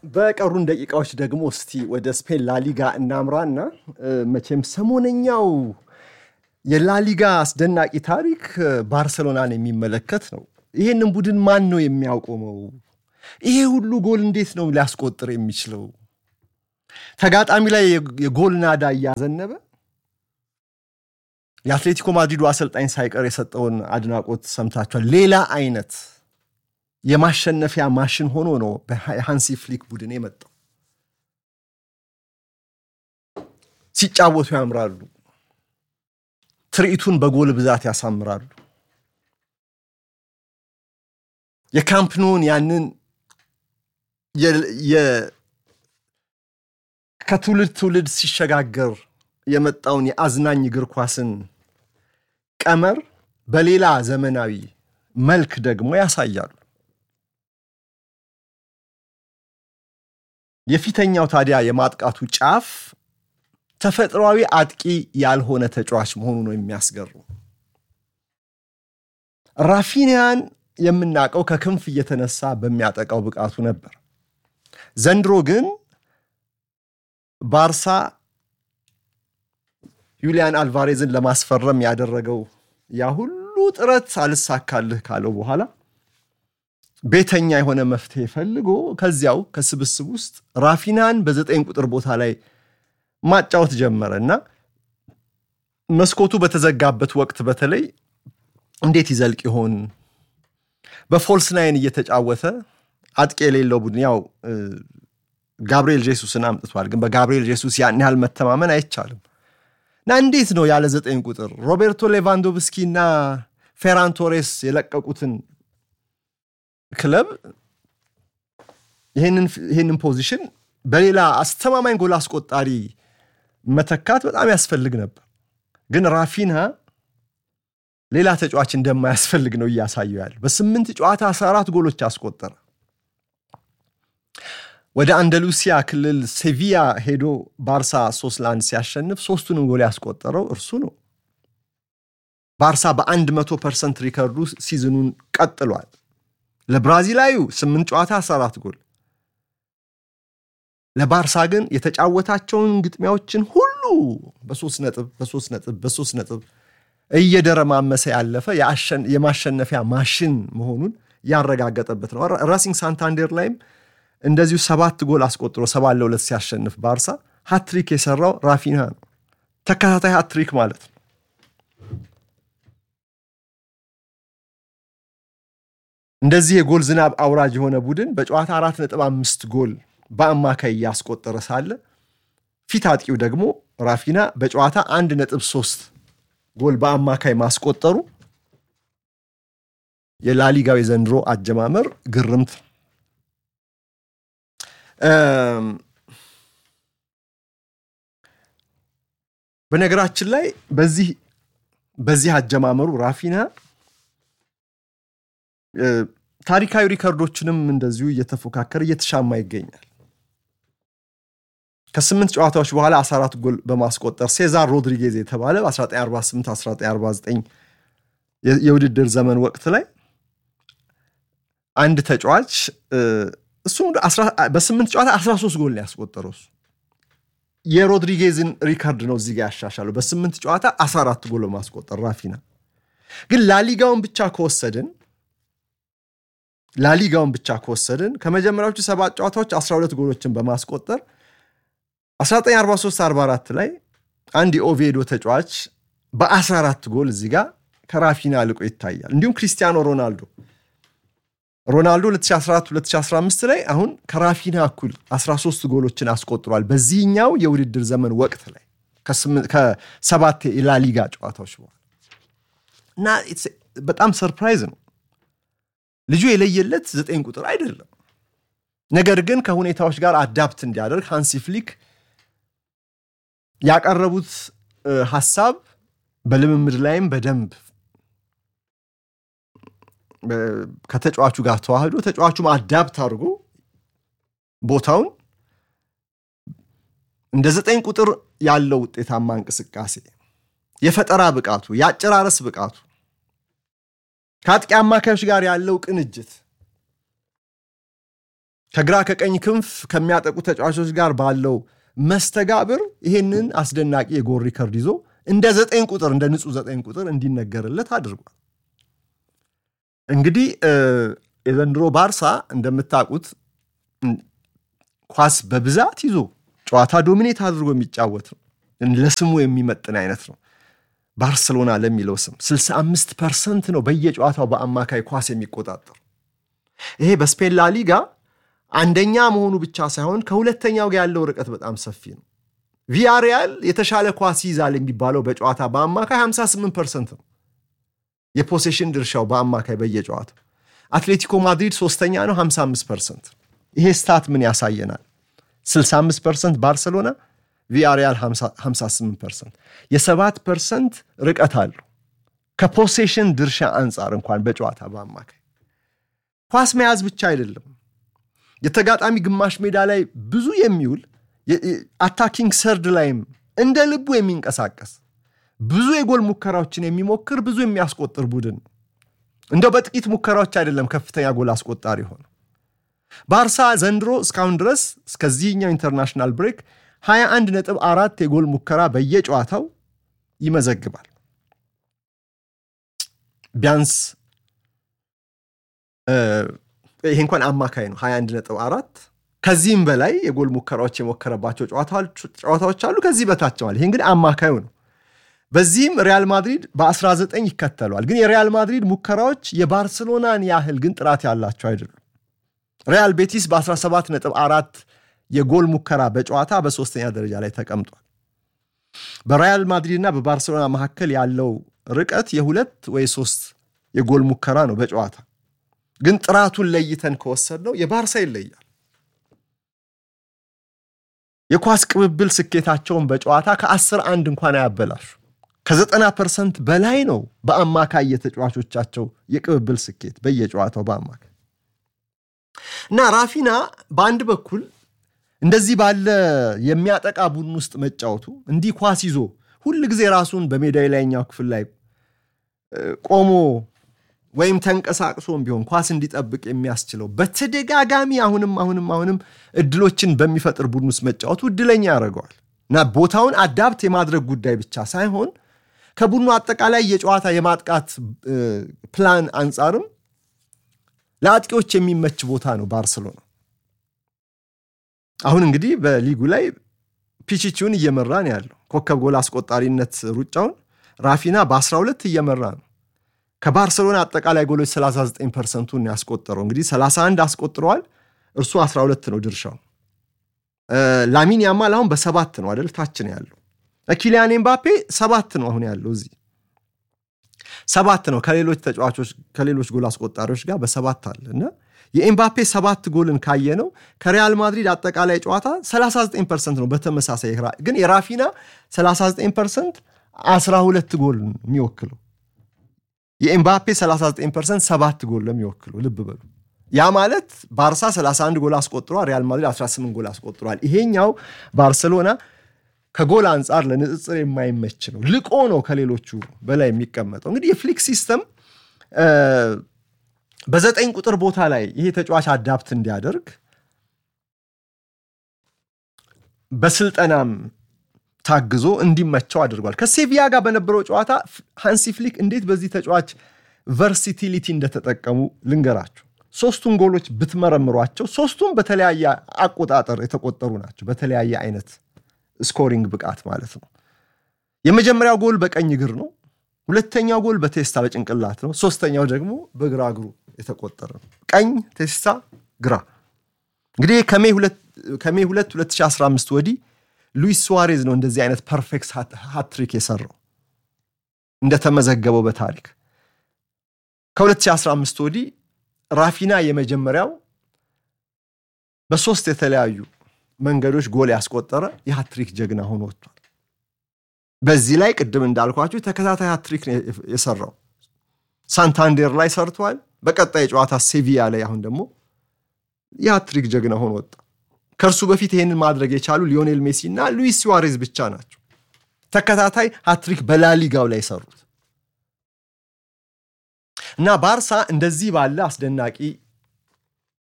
በቀሩን ደቂቃዎች ደግሞ እስቲ ወደ ስፔን ላሊጋ እናምራና መቼም ሰሞነኛው የላሊጋ አስደናቂ ታሪክ ባርሰሎናን የሚመለከት ነው። ይህንን ቡድን ማን ነው የሚያቆመው? ይሄ ሁሉ ጎል እንዴት ነው ሊያስቆጥር የሚችለው? ተጋጣሚ ላይ የጎል ናዳ እያዘነበ የአትሌቲኮ ማድሪዱ አሰልጣኝ ሳይቀር የሰጠውን አድናቆት ሰምታችኋል። ሌላ አይነት የማሸነፊያ ማሽን ሆኖ ነው በሃንሲ ፍሊክ ቡድን የመጣው። ሲጫወቱ ያምራሉ። ትርኢቱን በጎል ብዛት ያሳምራሉ። የካምፕኖን ያንን ከትውልድ ትውልድ ሲሸጋገር የመጣውን የአዝናኝ እግር ኳስን ቀመር በሌላ ዘመናዊ መልክ ደግሞ ያሳያሉ። የፊተኛው ታዲያ የማጥቃቱ ጫፍ ተፈጥሯዊ አጥቂ ያልሆነ ተጫዋች መሆኑ ነው የሚያስገርሙ። ራፊኒያን የምናውቀው ከክንፍ እየተነሳ በሚያጠቃው ብቃቱ ነበር። ዘንድሮ ግን ባርሳ ዩሊያን አልቫሬዝን ለማስፈረም ያደረገው ያ ሁሉ ጥረት አልሳካልህ ካለው በኋላ ቤተኛ የሆነ መፍትሄ ፈልጎ ከዚያው ከስብስብ ውስጥ ራፊናን በዘጠኝ ቁጥር ቦታ ላይ ማጫወት ጀመረ እና መስኮቱ በተዘጋበት ወቅት በተለይ እንዴት ይዘልቅ ይሆን? በፎልስ ናይን እየተጫወተ አጥቂ የሌለው ቡድን ያው ጋብርኤል ጄሱስን አምጥቷል። ግን በጋብርኤል ጄሱስ ያን ያህል መተማመን አይቻልም እና እንዴት ነው ያለ ዘጠኝ ቁጥር ሮቤርቶ ሌቫንዶቭስኪ እና ፌራን ቶሬስ የለቀቁትን ክለብ ይህንን ፖዚሽን በሌላ አስተማማኝ ጎል አስቆጣሪ መተካት በጣም ያስፈልግ ነበር። ግን ራፊና ሌላ ተጫዋች እንደማያስፈልግ ነው እያሳየው ያለ። በስምንት ጨዋታ 14 ጎሎች አስቆጠረ። ወደ አንደሉሲያ ክልል ሴቪያ ሄዶ ባርሳ ሶስት ለአንድ ሲያሸንፍ ሶስቱንም ጎል ያስቆጠረው እርሱ ነው። ባርሳ በአንድ መቶ ፐርሰንት ሪከርዱ ሲዝኑን ቀጥሏል። ለብራዚላዩ ስምንት ጨዋታ 14 ጎል ለባርሳ ግን የተጫወታቸውን ግጥሚያዎችን ሁሉ በሶስት ነጥብ በሶስት ነጥብ በሶስት ነጥብ እየደረማመሰ ያለፈ የማሸነፊያ ማሽን መሆኑን ያረጋገጠበት ነው። ራሲንግ ሳንታንዴር ላይም እንደዚሁ ሰባት ጎል አስቆጥሮ ሰባት ለሁለት ሲያሸንፍ ባርሳ ሃትሪክ የሰራው ራፊና ነው። ተከታታይ ሃትሪክ ማለት ነው። እንደዚህ የጎል ዝናብ አውራጅ የሆነ ቡድን በጨዋታ አራት ነጥብ አምስት ጎል በአማካይ እያስቆጠረ ሳለ ፊት አጥቂው ደግሞ ራፊና በጨዋታ አንድ ነጥብ ሶስት ጎል በአማካይ ማስቆጠሩ የላሊጋው የዘንድሮ አጀማመር ግርምት። በነገራችን ላይ በዚህ በዚህ አጀማመሩ ራፊና ታሪካዊ ሪከርዶችንም እንደዚሁ እየተፎካከረ እየተሻማ ይገኛል። ከስምንት ጨዋታዎች በኋላ 14 ጎል በማስቆጠር ሴዛር ሮድሪጌዝ የተባለ በ1948 1949 የውድድር ዘመን ወቅት ላይ አንድ ተጫዋች እሱም በስምንት ጨዋታ 13 ጎል ነው ያስቆጠረው። እሱ የሮድሪጌዝን ሪከርድ ነው እዚህ ጋ ያሻሻለው በስምንት ጨዋታ 14 ጎል በማስቆጠር ራፊና። ግን ላሊጋውን ብቻ ከወሰድን ላሊጋውን ብቻ ከወሰድን ከመጀመሪያዎቹ ሰባት ጨዋታዎች 12 ጎሎችን በማስቆጠር 1943/44 ላይ አንድ የኦቬዶ ተጫዋች በ14 ጎል እዚህ ጋር ከራፊና ልቆ ይታያል። እንዲሁም ክሪስቲያኖ ሮናልዶ ሮናልዶ 2014-2015 ላይ አሁን ከራፊና እኩል 13 ጎሎችን አስቆጥሯል። በዚህኛው የውድድር ዘመን ወቅት ላይ ከሰባት የላሊጋ ጨዋታዎች በኋላ እና በጣም ሰርፕራይዝ ነው። ልጁ የለየለት ዘጠኝ ቁጥር አይደለም። ነገር ግን ከሁኔታዎች ጋር አዳፕት እንዲያደርግ ሃንሲ ፍሊክ ያቀረቡት ሀሳብ በልምምድ ላይም በደንብ ከተጫዋቹ ጋር ተዋህዶ ተጫዋቹም አዳፕት አድርጎ ቦታውን እንደ ዘጠኝ ቁጥር ያለው ውጤታማ እንቅስቃሴ፣ የፈጠራ ብቃቱ፣ የአጨራረስ ብቃቱ ከአጥቂ አማካዮች ጋር ያለው ቅንጅት ከግራ ከቀኝ ክንፍ ከሚያጠቁ ተጫዋቾች ጋር ባለው መስተጋብር ይሄንን አስደናቂ የጎል ሪከርድ ይዞ እንደ ዘጠኝ ቁጥር እንደ ንጹህ ዘጠኝ ቁጥር እንዲነገርለት አድርጓል። እንግዲህ የዘንድሮ ባርሳ እንደምታውቁት ኳስ በብዛት ይዞ ጨዋታ ዶሚኔት አድርጎ የሚጫወት ነው። ለስሙ የሚመጥን አይነት ነው። ባርሰሎና ለሚለው ስም 65 ፐርሰንት ነው በየጨዋታው በአማካይ ኳስ የሚቆጣጠር። ይሄ በስፔን ላ ሊጋ አንደኛ መሆኑ ብቻ ሳይሆን ከሁለተኛው ጋር ያለው ርቀት በጣም ሰፊ ነው። ቪያሪያል የተሻለ ኳስ ይዛል የሚባለው በጨዋታ በአማካይ 58 ፐርሰንት ነው የፖሴሽን ድርሻው በአማካይ በየጨዋታው። አትሌቲኮ ማድሪድ ሶስተኛ ነው 55 ፐርሰንት። ይሄ ስታት ምን ያሳየናል? 65 ፐርሰንት ባርሰሎና፣ ቪያሪያል 58 ፐርሰንት። የሰባት ፐርሰንት ርቀት አለው ከፖሴሽን ድርሻ አንጻር እንኳን በጨዋታ በአማካይ ኳስ መያዝ ብቻ አይደለም የተጋጣሚ ግማሽ ሜዳ ላይ ብዙ የሚውል አታኪንግ ሰርድ ላይም እንደ ልቡ የሚንቀሳቀስ ብዙ የጎል ሙከራዎችን የሚሞክር ብዙ የሚያስቆጥር ቡድን ነው። እንደው በጥቂት ሙከራዎች አይደለም ከፍተኛ ጎል አስቆጣሪ ሆነ። ባርሳ ዘንድሮ እስካሁን ድረስ እስከዚህኛው ኢንተርናሽናል ብሬክ 21 ነጥብ አራት የጎል ሙከራ በየጨዋታው ይመዘግባል። ቢያንስ ይሄ እንኳን አማካይ ነው 21 ነጥብ አራት ከዚህም በላይ የጎል ሙከራዎች የሞከረባቸው ጨዋታዎች አሉ። ከዚህ በታቸዋል። ይሄ እንግዲህ አማካዩ ነው። በዚህም ሪያል ማድሪድ በ19 ይከተሏል። ግን የሪያል ማድሪድ ሙከራዎች የባርሰሎናን ያህል ግን ጥራት ያላቸው አይደሉም። ሪያል ቤቲስ በ17 ነጥብ አራት የጎል ሙከራ በጨዋታ በሶስተኛ ደረጃ ላይ ተቀምጧል። በሪያል ማድሪድና በባርሰሎና መካከል ያለው ርቀት የሁለት ወይ ሶስት የጎል ሙከራ ነው በጨዋታ ግን ጥራቱን ለይተን ከወሰድነው የባርሳ ይለያል። የኳስ ቅብብል ስኬታቸውን በጨዋታ ከአስር አንድ እንኳን አያበላሹ። ከዘጠና ፐርሰንት በላይ ነው በአማካይ የተጫዋቾቻቸው የቅብብል ስኬት በየጨዋታው በአማካይ እና ራፊና በአንድ በኩል እንደዚህ ባለ የሚያጠቃ ቡድን ውስጥ መጫወቱ እንዲህ ኳስ ይዞ ሁል ጊዜ ራሱን በሜዳ ላይኛው ክፍል ላይ ቆሞ ወይም ተንቀሳቅሶም ቢሆን ኳስ እንዲጠብቅ የሚያስችለው በተደጋጋሚ አሁንም አሁንም አሁንም እድሎችን በሚፈጥር ቡድን ውስጥ መጫወቱ እድለኛ ያደርገዋል እና ቦታውን አዳፕት የማድረግ ጉዳይ ብቻ ሳይሆን ከቡድኑ አጠቃላይ የጨዋታ የማጥቃት ፕላን አንጻርም ለአጥቂዎች የሚመች ቦታ ነው ባርሰሎና። አሁን እንግዲህ በሊጉ ላይ ፒቺቺውን እየመራ ነው ያለው። ኮከብ ጎል አስቆጣሪነት ሩጫውን ራፊና በ12 እየመራ ነው። ከባርሰሎና አጠቃላይ ጎሎች 39 ፐርሰንቱን ያስቆጠረው እንግዲህ 31 አስቆጥረዋል። እርሱ 12 ነው ድርሻው። ላሚን ያማል አሁን በሰባት ነው አደል ታች ነው ያለው። ኪሊያን ኤምባፔ ሰባት ነው አሁን ያለው እዚህ ሰባት ነው ከሌሎች ተጫዋቾች ከሌሎች ጎል አስቆጣሪዎች ጋር በሰባት አለ እና የኤምባፔ ሰባት ጎልን ካየ ነው ከሪያል ማድሪድ አጠቃላይ ጨዋታ 39 ፐርሰንት ነው በተመሳሳይ ግን የራፊና 39 ፐርሰንት 12 ጎል የሚወክለው የኤምባፔ 39 ፐርሰንት 7 ጎል ለሚወክለው ልብ በሉ። ያ ማለት ባርሳ 31 ጎል አስቆጥሯል፣ ሪያል ማድሪድ 18 ጎል አስቆጥሯል። ይሄኛው ባርሰሎና ከጎል አንጻር ለንጽጽር የማይመች ነው። ልቆ ነው ከሌሎቹ በላይ የሚቀመጠው። እንግዲህ የፍሊክ ሲስተም በዘጠኝ ቁጥር ቦታ ላይ ይሄ ተጫዋች አዳፕት እንዲያደርግ በስልጠናም ታግዞ እንዲመቸው አድርጓል። ከሴቪያ ጋር በነበረው ጨዋታ ሃንሲ ፍሊክ እንዴት በዚህ ተጫዋች ቨርሲቲሊቲ እንደተጠቀሙ ልንገራችሁ። ሶስቱን ጎሎች ብትመረምሯቸው ሶስቱም በተለያየ አቆጣጠር የተቆጠሩ ናቸው። በተለያየ አይነት ስኮሪንግ ብቃት ማለት ነው። የመጀመሪያው ጎል በቀኝ እግር ነው። ሁለተኛው ጎል በቴስታ በጭንቅላት ነው። ሶስተኛው ደግሞ በግራ እግሩ የተቆጠረ ነው። ቀኝ ቴስታ፣ ግራ። እንግዲህ ከሜይ 2 2015 ወዲህ ሉዊስ ሱዋሬዝ ነው እንደዚህ አይነት ፐርፌክት ሃትሪክ የሰራው እንደተመዘገበው በታሪክ ከ2015 ወዲህ ራፊና የመጀመሪያው በሶስት የተለያዩ መንገዶች ጎል ያስቆጠረ የሃትሪክ ጀግና ሆኖ ወጥቷል። በዚህ ላይ ቅድም እንዳልኳችሁ ተከታታይ ሃትሪክ የሰራው ሳንታንዴር ላይ ሰርቷል። በቀጣይ ጨዋታ ሴቪያ ላይ አሁን ደግሞ የሃትሪክ ጀግና ሆኖ ወጣ። ከእርሱ በፊት ይህንን ማድረግ የቻሉ ሊዮኔል ሜሲ እና ሉዊስ ሱዋሬዝ ብቻ ናቸው ተከታታይ ሃትሪክ በላሊጋው ላይ የሰሩት እና ባርሳ እንደዚህ ባለ አስደናቂ